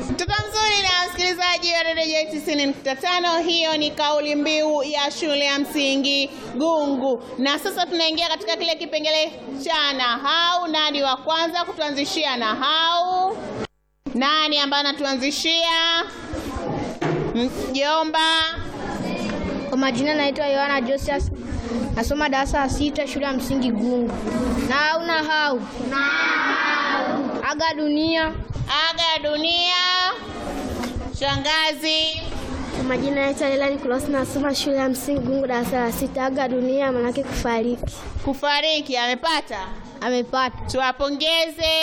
Mtoto mzuri na msikilizaji wa redio tisini nukta tano. Hiyo ni kauli mbiu ya shule ya msingi Gungu, na sasa tunaingia katika kile kipengele cha nahau. Nani wa kwanza kutuanzishia nahau? Nani ambaye anatuanzishia? Mjomba. Kwa majina naitwa Yohana Josias, nasoma darasa la sita shule ya msingi Gungu. Nahau nahau aga dunia. Aga dunia. Shangazi. Kwa majina naitwa Lela Nicolas, nasoma shule ya msingi Gungu darasa la sita. Aga dunia manake kufariki. Kufariki amepata, Amepata. tuwapongeze.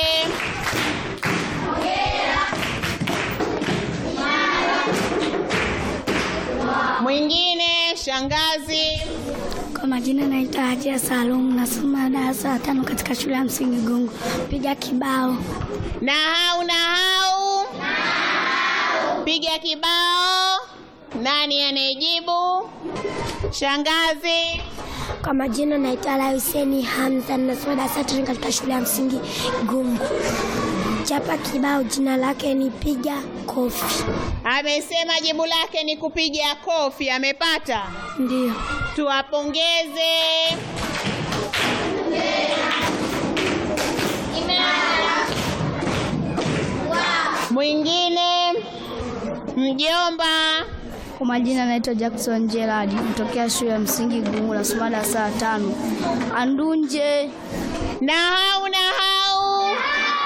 Mwingine shangazi. Kwa majina naitwa Hajia Salum, nasoma darasa la tano katika shule ya msingi Gungu. Piga kibao. Nahau nahau, piga kibao. Nani anayejibu? Shangazi. Kwa majina naitwa Ala Huseni Hamza, nasoma darasa la tano katika shule ya msingi Gungu. Chapa kibao, jina lake ni piga kofi. Amesema jibu lake ni kupiga kofi. Amepata, Ndio. tuwapongeze. Mwingine mjomba. Kwa majina naitwa Jackson Gerard, kutokea shule ya msingi Gungu, nasoma darasa la tano. Andunje. Nahau nahau,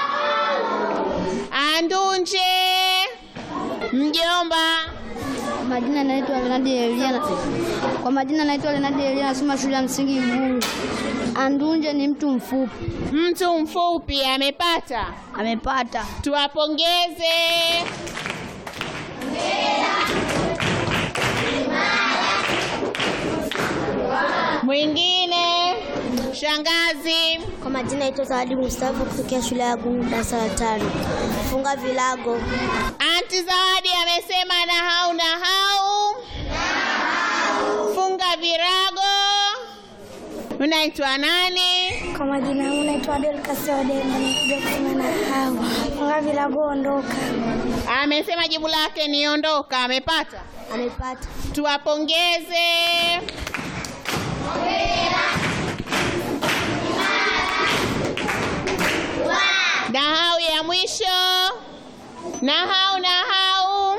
andunje. Mjomba. Kwa majina naitwa Lenadi Elia. Kwa majina naitwa Lenadi Elia, nasoma shule ya msingi Gungu. Andunje ni mtu mfupi. Mtu mfupi amepata, Amepata. tuwapongeze. Mwingine shangazi. Kwa majina naitwa Zawadi Mustafa, kutokea shule ya Gungu, darasa la tano. Funga vilago. Anti Zawadi amesema nahau nahau, funga virago. Unaitwa nani? Kwa majina yangu naitwa Adel Kasiodemba, nakuja kusema na hao. Funga vilago, ondoka. Amesema jibu lake ni ondoka. Amepata, Amepata. tuwapongeze. Nahau ya mwisho, nahau nahau,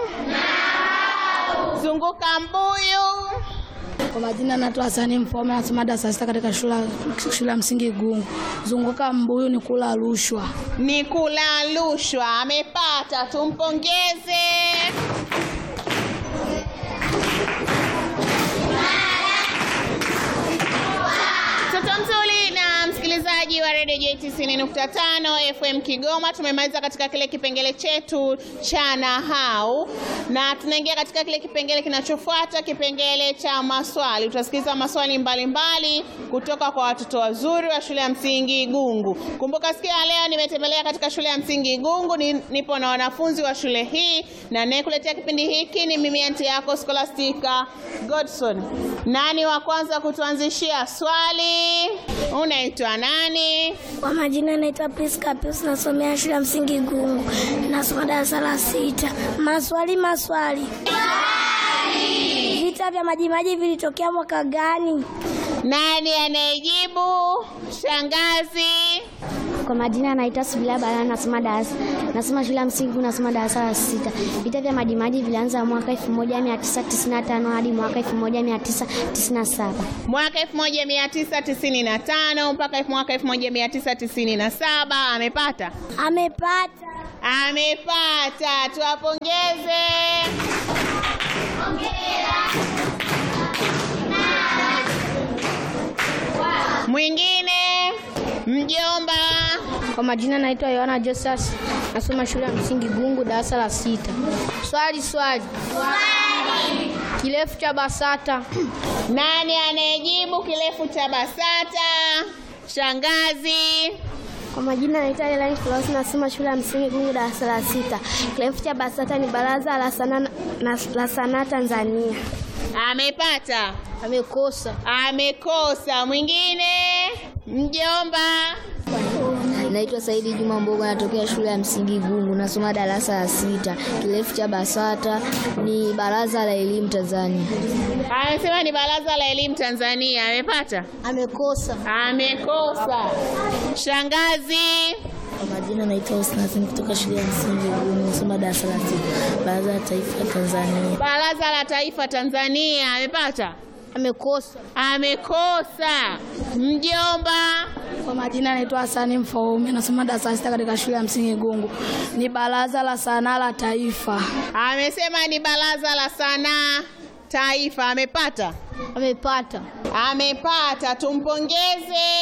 zunguka mbuyu. Kwa majina naitwa Hasani Mfome, nasoma darasa sita katika shule shule ya msingi Gungu. Zunguka mbuyu ni kula rushwa. ni kula rushwa. Amepata, tumpongeze. Mtoto mzuri na msikilizaji wa redio J90.5 FM Kigoma, tumemaliza katika kile kipengele chetu cha nahau na tunaingia katika kile kipengele kinachofuata, kipengele cha maswali. Tutasikiliza maswali mbalimbali mbali kutoka kwa watoto wazuri wa shule ya msingi Gungu. Kumbuka siku ya leo nimetembelea katika shule ya msingi Gungu, ni, nipo na wanafunzi wa shule hii na nayekuletea kipindi hiki ni mimi anti yako Scholastica Godson. Nani wa kwanza kutuanzishia swali? Unaitwa nani? Kwa majina naitwa Priska Pius, nasomea shule ya msingi Gungu, nasoma darasa la sita. Maswali maswali. Vita vya Majimaji vilitokea mwaka gani? Nani anayejibu? Shangazi. Kwa majina naitwa Subila Bala, nasoma darasa nasoma shule ya msingi Gungu, nasoma darasa la sita. Vita vya Majimaji vilianza mwaka 1995 hadi mwaka 1997. Mwaka 1995 mpaka mwaka 1997 amepata. Amepata. Amepata, tuwapongeze. Mwingine mjomba. Kwa majina naitwa Yohana Josas, nasoma shule ya msingi Gungu, darasa la sita. Swali swali. Swali. Kirefu cha BASATA. Nani anayejibu kirefu cha BASATA? Shangazi. Kwa majina naitwa Elaine Klaus, nasoma shule ya msingi Gungu, darasa la sita. Kirefu cha BASATA ni Baraza la Sanaa na- la Sanaa Tanzania. Amepata. Amekosa. Amekosa. Mwingine mjomba. Naitwa Saidi Juma Mbogo, natokea shule ya msingi Gungu, nasoma darasa la sita. Kirefu cha BASATA ni Baraza la Elimu Tanzania. Amesema ni Baraza la Elimu Tanzania. Amepata? Amekosa. Amekosa. Shangazi. Kwa majina naitwa Husna Hassan kutoka shule ya msingi Gungu, nasoma darasa la sita. Baraza la Taifa la Tanzania. Baraza la Taifa Tanzania. Amepata? Amekosa. Amekosa. Mjomba. Kwa majina naitwa Hasani Mfaume, nasoma darasa la sita katika shule ya msingi Gungu. Ni baraza la sanaa la taifa. Amesema ni Baraza la Sanaa Taifa. Amepata? Amepata. Amepata. Tumpongeze.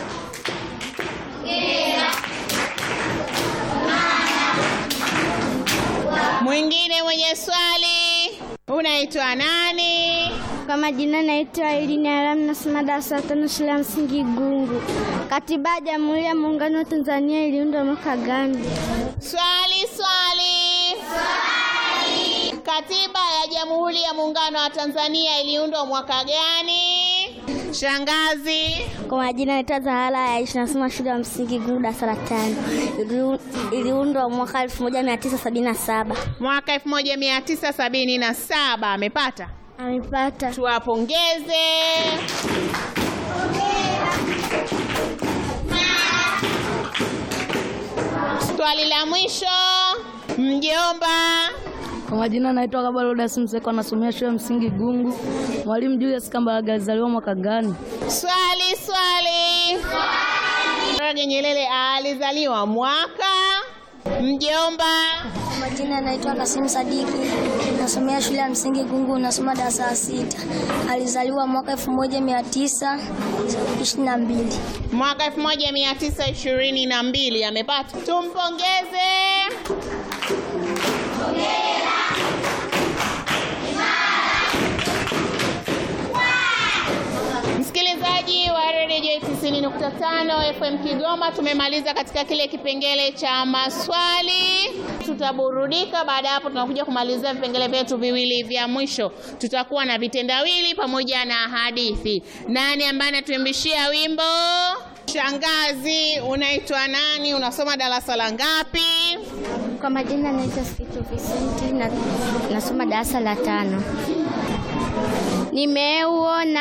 Mwingine mwenye swali, unaitwa nani? Kwa majina naitwa Elini Alam, nasoma darasa la tano shule ya msingi Gungu. Katiba ya Jamhuri ya Muungano wa Tanzania iliundwa mwaka gani? Swali, swali. Katiba ya Jamhuri ya Muungano wa Tanzania iliundwa mwaka gani? Shangazi. Kwa majina naitwa Zahara ya Aisha, nasoma shule ya msingi Gungu darasa la tano. Iliu- Iliundwa mwaka 1977. Mwaka 1977 amepata. Amepata. Tuwapongeze. Swali la mwisho, mjomba. Kwa majina naitwa Kabalo Dasi Mseko, nasomea shule ya msingi Gungu. Mwalimu Julius Kambarage alizaliwa mwaka gani? Swali, swali. Mwalimu Nyerere alizaliwa mwaka. Mjomba. Kwa majina naitwa Kasim Sadiki, nasomea shule ya msingi Gungu, nasoma darasa la sita. Alizaliwa mwaka 1922. Mwaka 1922 amepata. Tumpongeze. Msikilizaji wa redio 90.5 FM Kigoma, tumemaliza katika kile kipengele cha maswali. Tutaburudika. Baada ya hapo, tunakuja kumalizia vipengele vyetu viwili vya mwisho. Tutakuwa na vitendawili pamoja na hadithi. Nani ambaye anatuimbishia wimbo? Shangazi, unaitwa nani? Unasoma darasa la ngapi? Kwa majina naitwa Sikitu Vicenti na nasoma darasa la tano. Nimeuona